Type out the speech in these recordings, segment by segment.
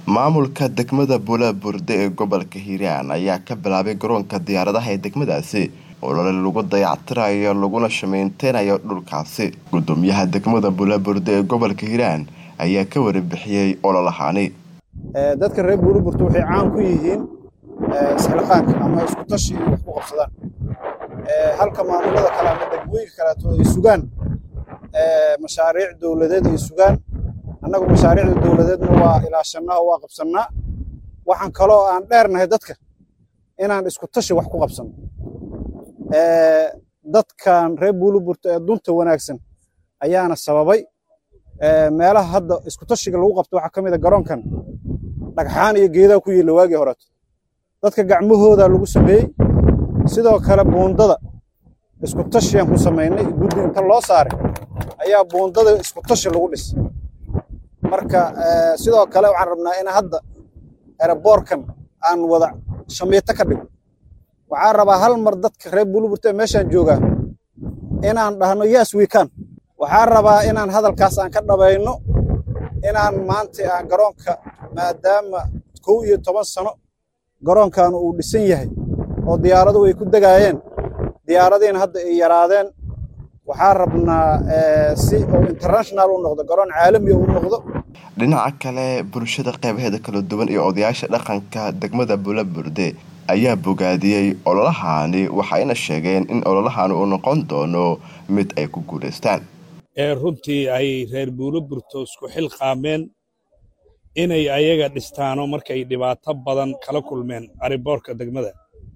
maamulka degmada buulaburde ee gobolka hiiraan ayaa ka bilaabay garoonka diyaaradaha ee degmadaasi olole lagu dayactirayo laguna shameynteynayo dhulkaasi gudoomiyaha degmada buulaburde ee gobolka hiiraan ayaa ka warabixiyey ololahaani dadka reer buuliburta waxay caan ku yihiin isxilqaanka ama isku tashi inay wax ku qabsadaan halka maamulada kale ama degmooyinka kaleeto ay sugaan mashaariic dowladeed ay sugaan annagu mashaariicda dowladeedna waa ilaashannaa oo waa qabsannaa waxaan kaloo aan dheernahay dadka inaan isku tashi wax ku qabsanno dadkan reer buuliburta ee dunta wanaagsan ayaana sababay meelaha hadda isku tashiga lagu qabto waxaa ka mid a garoonkan dhagxaan iyo geedaa ku yiilla waagii horeeto dadka gacmahooda lagu sameeyey sidoo kale buundada isku tashiyaan ku samaynay guddi inta loo saaray ayaa buundada isku tashi lagu dhis marka sidoo kale waxaan rabnaa in hadda eraboorkan aan wada shamiito ka dhigo waxaan rabaa hal mar dadka reer buuliburta ee meeshaan joogaa inaan dhahno yes wekan waxaan rabaa inaan hadalkaas aan ka dhabayno inaan maanta aan garoonka maadaama kow iyo toban sano garoonkan uu dhisan yahay oo diyaaraduhu ay ku degaayeen diyaaradiina hadda ay yaraadeen waxaan rabnaa si uu international u noqdo garoon caalami u noqdo dhinaca kale bulshada qeybaheeda kala duwan iyo odayaasha dhaqanka degmada buulaburde ayaa bogaadiyey ololahaani waxayna sheegeen in ololahaani uu noqon doono mid ay ku guulaystaan ee runtii ay reer buuliburto isku xilqaameen inay ayaga dhistaano markay dhibaato badan kala kulmeen ariboorka degmada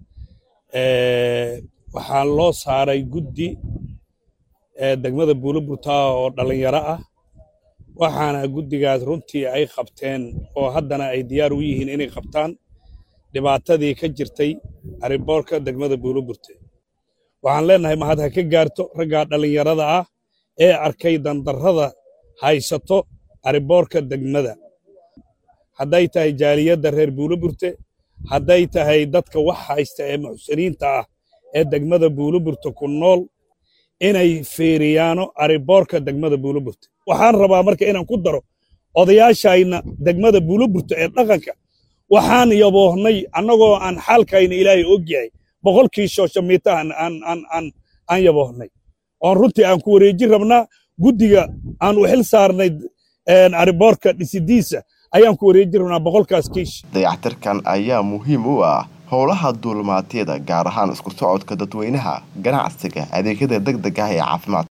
waxaa loo saaray guddi degmada buuliburta oo dhallinyaro ah waxaana guddigaas runtii ay qabteen oo haddana ay diyaar u yihiin inay qabtaan dhibaatadii ka jirtay ariboorka degmada buuliburte waxaan leennahay mahad ha ka gaarto raggaa dhallinyarada ah ee arkay dandarrada haysato ariboorka degmada hadday tahay jaaliyadda reer buuliburte hadday tahay dadka wax haysta ee muxsiniinta ah ee degmada buuliburte ku nool inay fiiriyaano ariboorka degmada buuliburte waxaan rabaa marka inaan ku daro odayaashayna degmada buuliburte ee dhaqanka waxaan yaboohnay annagoo aan xaalkayna ilaahay og yahay boqolkii shooshamiitahan aan yaboohnay oon runtii aan ku wareejin rabnaa guddiga aan u xil saarnay ariboorka dhisidiisa ayaan ku wareejin rabnaa boqolkaas kiish dayactirkan ayaa muhiim u ah howlaha duulmaatyada gaar ahaan isku socodka dadweynaha ganacsiga adeegyada deg deg ah ee caafimaadka